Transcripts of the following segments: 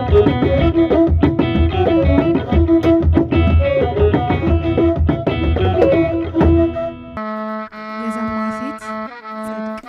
የዘማ ሴት ጽድቅ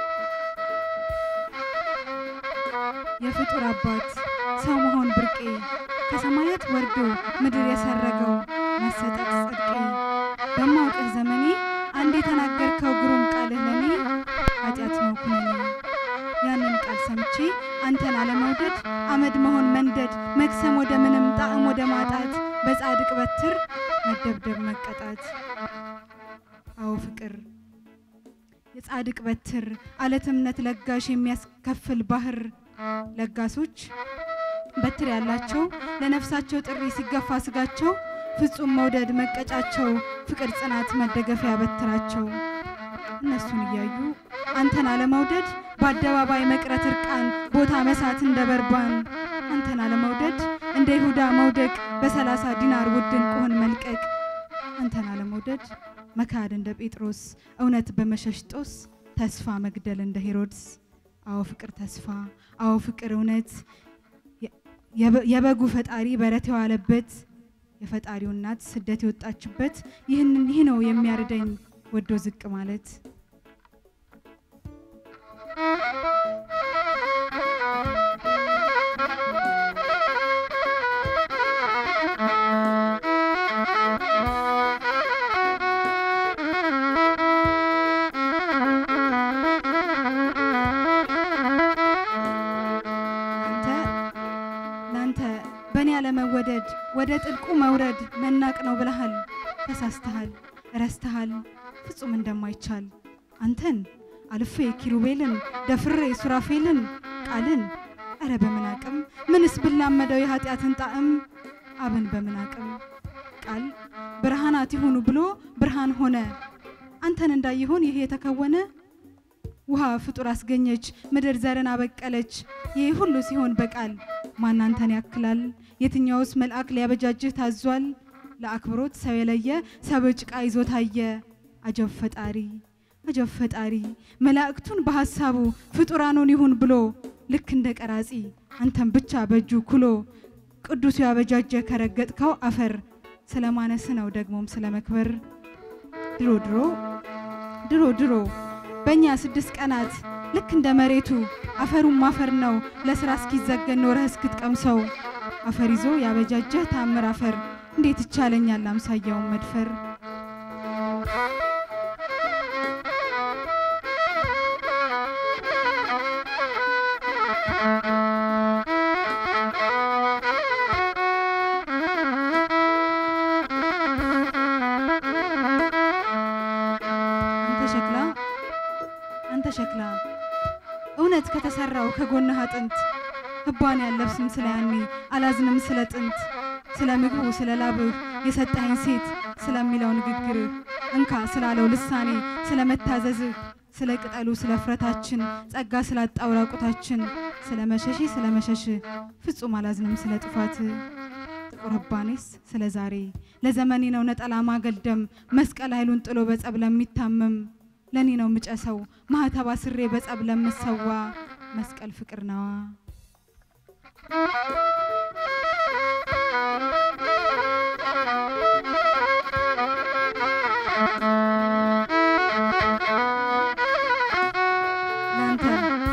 የፍጡር አባት ሰው መሆን ብርቄ ከሰማያት ወርዶ ምድር የሰረገው መሰጠት ጽድቄ በማውቅህ ዘመኔ አንድ የተናገርከው ግሩም ቃልህ ለኔ ኃጢአት ነው ኩነኔ ያንን ቃል ሰምቼ አንተን አለመውደድ አመድ መሆን መንደድ መክሰም ወደ ምንም ጣዕም ወደ ማጣት በጻድቅ በትር መደብደብ መቀጣት አዎ ፍቅር የጻድቅ በትር አለት እምነት ለጋሽ የሚያስከፍል ባህር ለጋሶች በትር ያላቸው ለነፍሳቸው ጥሪ ሲገፋ ስጋቸው ፍጹም መውደድ መቀጫቸው ፍቅር ጽናት መደገፊያ በትራቸው እነሱን እያዩ አንተን አለመውደድ በአደባባይ መቅረት እርቃን ቦታ መሳት እንደ በርባን አንተን አለመውደድ እንደ ይሁዳ መውደቅ በሰላሳ ዲናር ውድን ቆሆን መልቀቅ አንተን አለመውደድ መካድ እንደ ጴጥሮስ እውነት በመሸሽ ጦስ ተስፋ መግደል እንደ ሄሮድስ አዎ ፍቅር ተስፋ አዎ ፍቅር እውነት የበ- የበጉ ፈጣሪ በረት የዋለበት የፈጣሪው እናት ስደት የወጣችበት ይህንን ይህ ነው የሚያርደኝ ወዶ ዝቅ ማለት አንተ ላንተ በእኔ ያለመወደድ ወደ ጥልቁ መውረድ መናቅ ነው ብለሃል። ተሳስተሃል፣ ረስተሃል ፍጹም እንደማይቻል አንተን አልፌ ኪሩቤልን ደፍሬ ሱራፌልን ቃልን እረ በምን አቅም ምንስ ብላመደው የኃጢአትን ጣዕም አብን በምን አቅም ቃል ብርሃናት ይሁኑ ብሎ ብርሃን ሆነ አንተን እንዳይሆን ይሄ የተከወነ ውሃ ፍጡር አስገኘች፣ ምድር ዘርን አበቀለች። ይህ ሁሉ ሲሆን በቃል ማን አንተን ያክላል? የትኛውስ መልአክ ሊያበጃጅህ ታዟል? ለአክብሮት ሰው የለየ ሰብ ጭቃ ይዞ ታየ። አጀብ ፈጣሪ አጀብ ፈጣሪ መላእክቱን በሐሳቡ ፍጡራኑን ይሁን ብሎ ልክ እንደ ቀራጺ አንተን ብቻ በእጁ ኩሎ ቅዱሱ ያበጃጀ ከረገጥከው አፈር ስለ ማነስ ነው ደግሞም ስለ መክበር ድሮ ድሮ ድሮ ድሮ በእኛ ስድስት ቀናት ልክ እንደ መሬቱ አፈሩም አፈር ነው ለስራ እስኪዘገን ኖረህ እስክትቀምሰው አፈር ይዞ ያበጃጀህ ታምር አፈር እንዴት ይቻለኛል አምሳያውን መድፈር አንተ ሸክላ አንተ ሸክላ እውነት ከተሰራው ከጎንህ አጥንት ህባን ያለብስም ስለ ያኔ አላዝንም ስለ ጥንት ስለ ምግቡ ስለ ላብህ የሰጠኸኝ ሴት ስለሚለው ንግግርህ እንካ ስላለው ልሳኔ ስለ መታዘዝህ ስለ ቅጠሉ ስለ ፍረታችን ጸጋ ስላጣው ራቁታችን ስለ መሸሼ ስለ መሸሽህ ፍጹም አላዝንም ስለ ጥፋት ጥቁር ህባኔስ ስለ ዛሬ ለዘመኔ ነው ነጠላ ማገልደም መስቀል ኃይሉን ጥሎ በጸብ ለሚታመም ለኔ ነው ምጨሰው ማህተባ ስሬ በጸብ ለምሰዋ መስቀል ፍቅር ነዋ ላንተ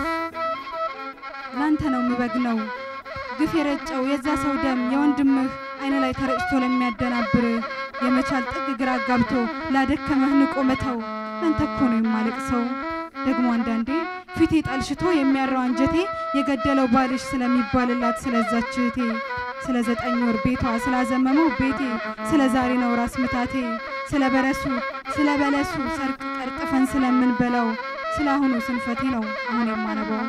ላንተ ነው ምበግነው ግፍ የረጨው የዛ ሰው ደም የወንድምህ አይነ ላይ ተረጭቶ ለሚያደናብር የመቻል ጥግ ግራ አጋብቶ ላደከመህ ንቆ መተው ላንተ እኮ ነው የማለቅሰው። ደግሞ አንዳንዴ ፊቴ ጠልሽቶ የሚያረው አንጀቴ የገደለው ባልሽ ስለሚባልላት ስለዛች እህቴ ስለ ዘጠኝ ወር ቤቷ ስላዘመመው ቤቴ ስለ ዛሬ ነው ራስ ምታቴ ስለ በረሱ ስለ በለሱ ሰርቅ ቀርጥፈን ስለምንበላው ስለ አሁኑ ስንፈቴ ነው አሁን የማነባው።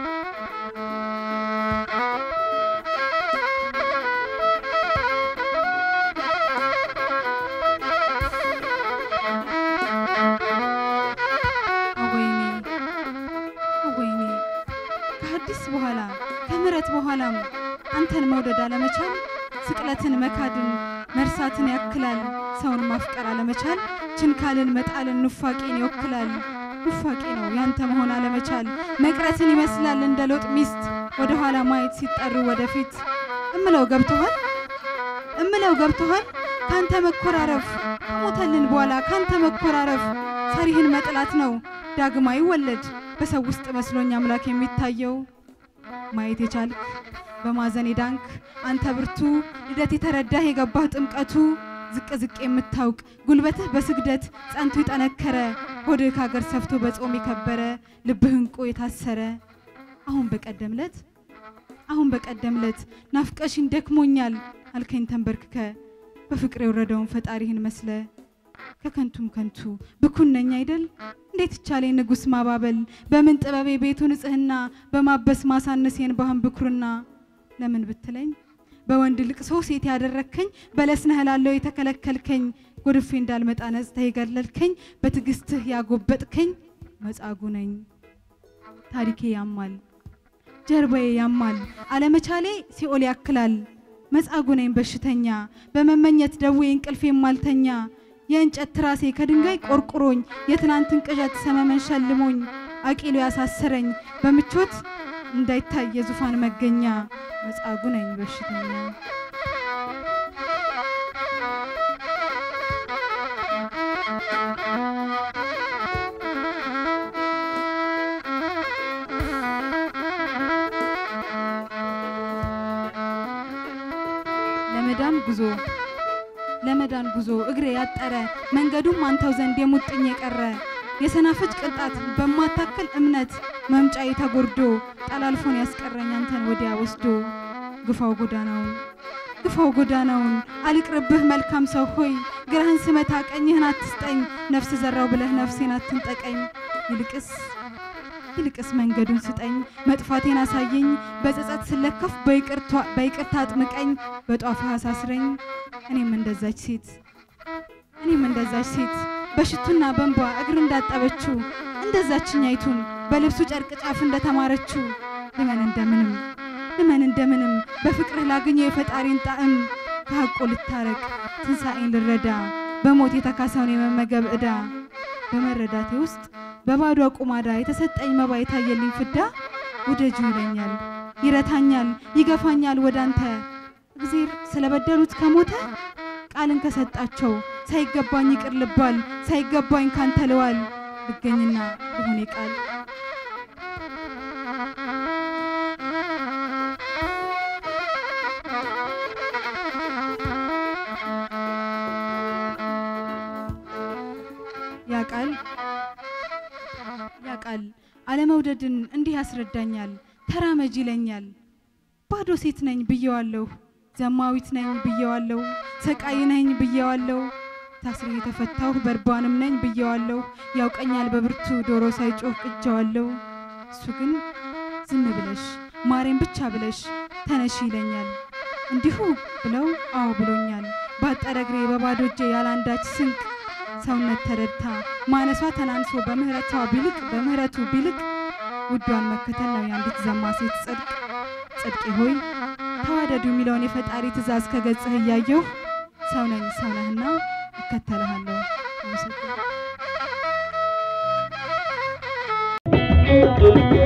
አወይኔ አወይኔ ከሐዲስ በኋላ ከምሕረት በኋላም አንተን መውደድ አለመቻል ስቅለትን መካድን መርሳትን ያክላል። ሰውን ማፍቀር አለመቻል ችንካልን መጣልን ኑፋቄን ይወክላል። ኑፋቄ ነው ያንተ መሆን አለመቻል መቅረትን ይመስላል እንደ ሎጥ ሚስት ወደ ኋላ ማየት ሲጠሩ ወደፊት እምለው ገብቶሃል እምለው ገብቶሃል ካንተ መኮራረፍ ከሞተልን በኋላ ካንተ መኮራረፍ ሰሪህን መጥላት ነው ዳግም አይወለድ በሰው ውስጥ መስሎኝ አምላክ የሚታየው ማየት የቻልክ በማዘን የዳንክ አንተ ብርቱ ልደት የተረዳህ የገባህ ጥምቀቱ ዝቅ ዝቅ የምታውቅ ጉልበትህ በስግደት ጸንቶ የጠነከረ ሆድህ ከሀገር ሰፍቶ በጾም የከበረ ልብህ እንቁ የታሰረ አሁን በቀደምለት አሁን በቀደምለት ናፍቀሽኝ ደክሞኛል አልከኝ ተንበርክከ በፍቅር የወረደውን ፈጣሪህን መስለ ከከንቱም ከንቱ ብኩን ነኝ አይደል እንዴት ይቻለኝ ንጉሥ ማባበል በምን ጥበቤ ቤቱ ንጽህና በማበስ ማሳነሴን ባህን ብኩርና ለምን ብትለኝ በወንድ ልቅሶ ሴት ያደረግከኝ በለስ ነህ እላለሁ የተከለከልከኝ ጎድፌ እንዳልመጣ ነጽተህ የገለልከኝ በትዕግስትህ ያጎበጥከኝ መጻጉ ነኝ ታሪኬ ያማል ጀርባዬ ያማል አለመቻሌ ሲኦል ያክላል መጻጉ ነኝ በሽተኛ በመመኘት ደዌ እንቅልፌ ማልተኛ የእንጨት ትራሴ ከድንጋይ ቆርቁሮኝ የትናንትን ቅዠት ሰመመን ሸልሞኝ አቂሎ ያሳሰረኝ በምቾት እንዳይታይ የዙፋን መገኛ መጻጉ ነኝ በሽተኛ ለመዳን ጉዞ ለመዳን ጉዞ እግሬ ያጠረ መንገዱም አንተው ዘንድ የሙጥኝ የቀረ የሰናፍጭ ቅንጣት በማታክል እምነት መምጫዬ ተጎርዶ ጠላልፎን ያስቀረኝ አንተን ወዲያ ወስዶ ግፋው ጎዳናውን ግፋው ጎዳናውን አልቅርብህ መልካም ሰው ሆይ ግራህን ስመታ ቀኝህን አትስጠኝ ነፍስ ዘራው ብለህ ነፍሴን አትንጠቀኝ ይልቅስ ይልቅስ መንገዱን ስጠኝ መጥፋቴን አሳየኝ በጸጸት ስለከፍ በይቅርታ አጥምቀኝ በጧፍህ አሳስረኝ እኔም እንደዛች ሴት እኔም እንደዛች ሴት በሽቱና በንባ እግር እንዳጠበችው እንደዛችኛይቱን በልብሱ ጨርቅ ጫፍ እንደተማረችው ልመን እንደምንም ልመን እንደምንም በፍቅርህ ላግኘው የፈጣሪን ጣዕም ከሐቆ ልታረቅ ትንሣኤን ልረዳ በሞት የተካሰውን የመመገብ ዕዳ በመረዳቴ ውስጥ በባዶ ቁማዳ የተሰጠኝ መባ የታየልኝ ፍዳ ውደጁ ይለኛል፣ ይረታኛል፣ ይገፋኛል ወዳንተ እግዜር ስለበደሉት ከሞተ ቃልን ከሰጣቸው ሳይገባኝ ይቅር ልባል ሳይገባኝ ካንተ ልዋል ልገኝና ልሆኔ ቃል ያ ቃል ያ ቃል አለመውደድን እንዲህ ያስረዳኛል። ተራመጅ ይለኛል። ባዶ ሴት ነኝ ብየዋለሁ። ዘማዊት ነኝ ብየዋለሁ። ሰቃይ ነኝ ብየዋለሁ። ታስሬ የተፈታሁ በርባንም ነኝ ብየዋለሁ። ያውቀኛል በብርቱ ዶሮ ሳይጮህ ቅጀዋለሁ። እሱ ግን ዝም ብለሽ ማሬን ብቻ ብለሽ ተነሽ ይለኛል። እንዲሁ ብለው አዎ ብሎኛል። ባጠረ እግሬ በባዶ እጄ ያላንዳች ስንቅ ሰውነት ተረድታ ማነሷ ተናንሶ በምህረቷ ቢልቅ በምህረቱ ቢልቅ ውዷን መከተል ነው የአንዲት ዘማ ሴት ጽድቅ። ጽድቄ ሆይ ተዋደዱ የሚለውን የፈጣሪ ትእዛዝ ከገጽህ እያየሁ ሰው ነኝ ሰው ነህና እከተልሃለሁ። አመሰግናለሁ።